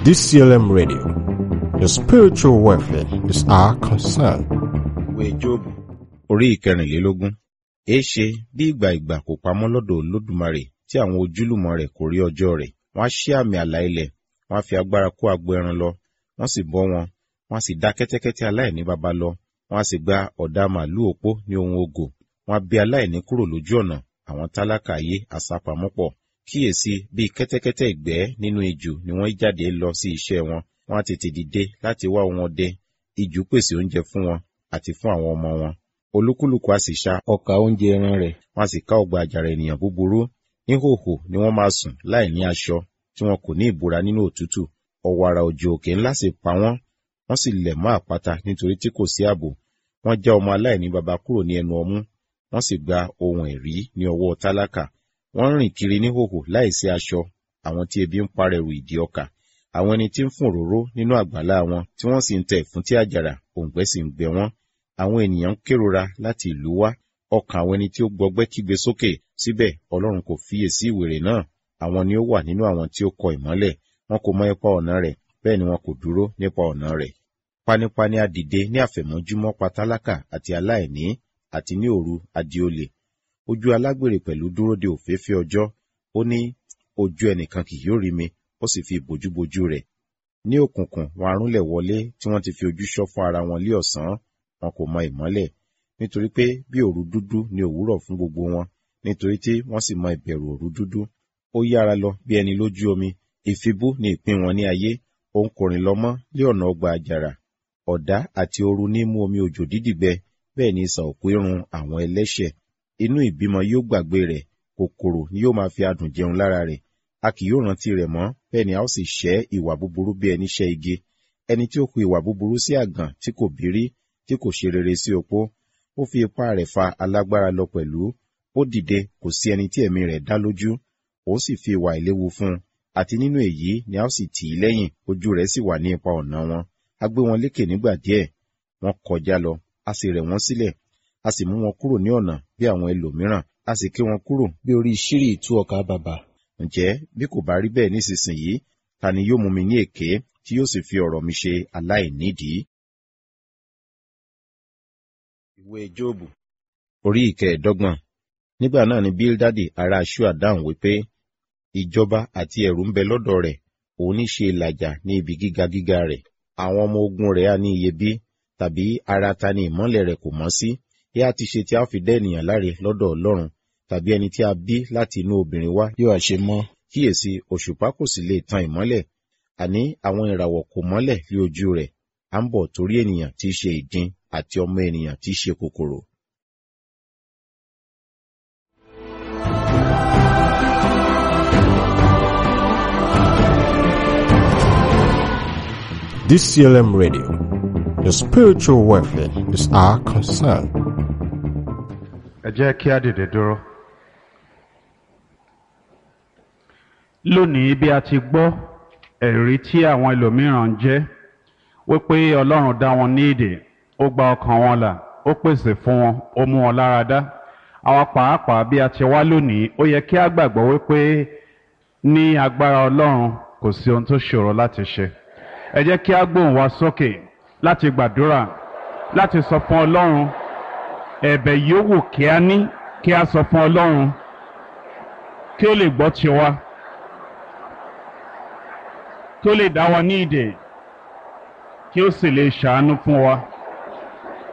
DCLM Radio. Your spiritual welfare is our concern. ìwé jóòbù orí ìkẹrìnlélógún èéṣe bí ìgbà ìgbà kò pamọ́ lọ́dọ̀ olódùmarè tí àwọn ojúlùmọ̀ rẹ̀ kò rí ọjọ́ rẹ̀ wọ́n á ṣí àmì àlà ilẹ̀ wọ́n á fi agbára kó agbo ẹran lọ wọ́n sì bọ́ wọn wọ́n á sì dá kẹ́tẹ́kẹ́tẹ́ aláìní baba lọ wọ́n á sì gba ọ̀dà màlúù òpó ní ohun ògò wọ́n á bí aláìní kúrò lójú ọ̀nà àwọn tálákà ayé àsápamọ́ pọ̀ kíyèsí bí kẹ́tẹ́kẹ́tẹ́ ìgbẹ́ nínú ijù ni wọ́n jáde lọ sí iṣẹ́ wọn wọ́n á tètè dìde láti wá ohun ọdẹ ijù pèsè oúnjẹ fún wọn àti fún àwọn ọmọ wọn olúkúlùkù á sì ṣa ọkà oúnjẹ ẹran rẹ̀ wọ́n á sì ká ọgbà àjàrà ènìyàn búburú níhòhò ni wọ́n máa sùn láì ní aṣọ tí wọn kò ní ìbora nínú òtútù ọ̀wàrà òjò òkè ńlá sì pa wọ́n wọ́n sì lẹ̀ mọ́ àpáta nítorí tí kò sí ààbò wọ́n já ọmọ aláìní baba kúrò ní ẹnu ọmú wọ́n sì gba ohun ẹ̀rí ní ọwọ́ tálákà wọ́n rìn kiri níhòhò láìsí aṣọ àwọn tí ebi ń parẹ́rù ìdí ọkà àwọn ẹni tí ń fún òróró nínú àgbàlá wọn tí wọ́n sì ń tẹ ìfúntí àjàrà òǹgbẹ sì ń gbẹ wọ́n àwọn ènìyàn ń kérora láti ìlú wá ọkàn àwọn ẹni tí ó gbọgbẹ́ kígbe sókè síbẹ̀ ọlọ́run kò fiyè sí ìwèrè náà àwọn ni ó wà nínú àwọn tí ó kọ ìmọ́lẹ̀ wọn kò mọ ipa ọ̀nà rẹ̀ bẹ́ẹ̀ ni wọn kò dúró nípa ọ̀nà rẹ̀ panipani á dìde ní àfẹ̀mọ́júmọ́ pa tálákà àti aláìní àti ní òru adi olè ojú alágbèrè pẹ̀lú dúró de òfééfé ọjọ́ ó ní ojú ẹnìkan kì yóò rí mi ó sì fi ìbòjúbojú rẹ̀ ní òkùnkùn wọn arúnlẹ̀ wọlé tí wọ́n ti fi ojú ṣọ́ fún ara wọn lé ọ̀sán wọn kò mọ ìmọ́lẹ̀ nítorí pé bí òru dúdú ni òwúrọ̀ fún gbogbo wọn nítorí tí wọ́n sì mọ ìbẹ̀rù òru dúdú ó yára lọ bí ẹni lójú omi ìfibú ni ìpín wọn ní ayé òun kò rìn lọ mọ́ lé ọ̀nà ọgbà àjàrà ọ̀dá àti ooru ní mú omi òjò dídìgbẹ bẹ́ẹ̀ ni ìsà òkú irun àwọn ẹlẹ́ṣẹ̀ inú ìbímọ yóò gbàgbé rẹ̀ kòkòrò ni yóò máa fi adùn jẹun lára rẹ̀ a kì yóò rántí rẹ̀ mọ́ bẹ́ẹ̀ ni a ó sì ṣẹ́ ìwà búburú bí ẹni ṣẹ́ igi ẹni tí ó hu ìwà búburú sí àgàn tí kò bírí tí kò ṣe rere sí opó ó fi ipá rẹ̀ fa alágbára lọ pẹ̀lú ó dìde kò sí ẹni tí ẹ̀mí rẹ̀ dá lójú ó sì fi ìwà ìléwu fún un àti nínú èyí ni a ó sì tì í lẹ́yìn ojú rẹ̀ sì wà ní ipa ọ̀nà wọn a gbé wọn lékè nígbà díẹ̀ wọ́n kọjá lọ a sì rẹ̀ wọ́n sílẹ̀ a sì mú wọn kúrò ní ọ̀nà bí àwọn ẹlòmíràn a sì ké wọn kúrò bí orí ṣírí ìtú ọkà bàbà ǹjẹ́ bí kò bá rí bẹ́ẹ̀ nísinsìnyí ta ni yóò mú mi ní èké tí yóò sì fi ọ̀rọ̀ mi ṣe aláìnídìí. ìwé jóòbù orí ìkẹẹ̀ẹ́dọ́gbọ̀n nígbà náà ni bíldádì ará ṣúà dáhùn wípé ìjọba àti ẹ̀rù ń bẹ lọ́dọ̀ rẹ̀ òun ní ṣe ìlàjà ní ibi gíga gíga rẹ̀ àwọn ọmọ ogun rẹ̀ á ní iyebí tàbí ara ta ni ìmọ́lẹ̀ rẹ̀ kò mọ́ sí yá a ti ṣe tí a fi dẹ́ ènìyàn láre lọ́dọ̀ ọlọ́run tàbí ẹni tí a bí láti inú obìnrin wá yóò ṣe mọ́ kíyèsí òṣùpá kò sì lè tan ìmọ́lẹ̀ àní àwọn ìràwọ̀ kò mọ́lẹ̀ lé ojú rẹ̀ à ń bọ̀ torí ènìyàn tí í ṣe ìdin àti ọmọ ènìyàn tí í ṣe kòkòrò. DCLM Radio. Your spiritual welfare is our concern. ẹ jẹ́ kí á dìde dúró. lónìí bí a ti gbọ́ ẹ̀rí tí àwọn ẹlòmíràn ń jẹ́ wípé ọlọ́run dá wọn ní èdè ó gba ọkàn wọn là ó pèsè fún wọn ó mú wọn lára dá àwọn pàápàá bí a ti wá lónìí ó yẹ kí á gbàgbọ́ wípé ní agbára ọlọ́run kò sí ohun tó ṣòro láti ṣe ẹ jẹ́ kí á gbóhùn wa sókè láti gbàdúrà láti sọ fún ọlọ́run ẹ̀bẹ̀ yòówù kí a ní kí a sọ fún ọlọ́run kí ó lè gbọ́ tiwa kí ó lè dá wa ní ìdè kí ó sì lè ṣàánú fún wa.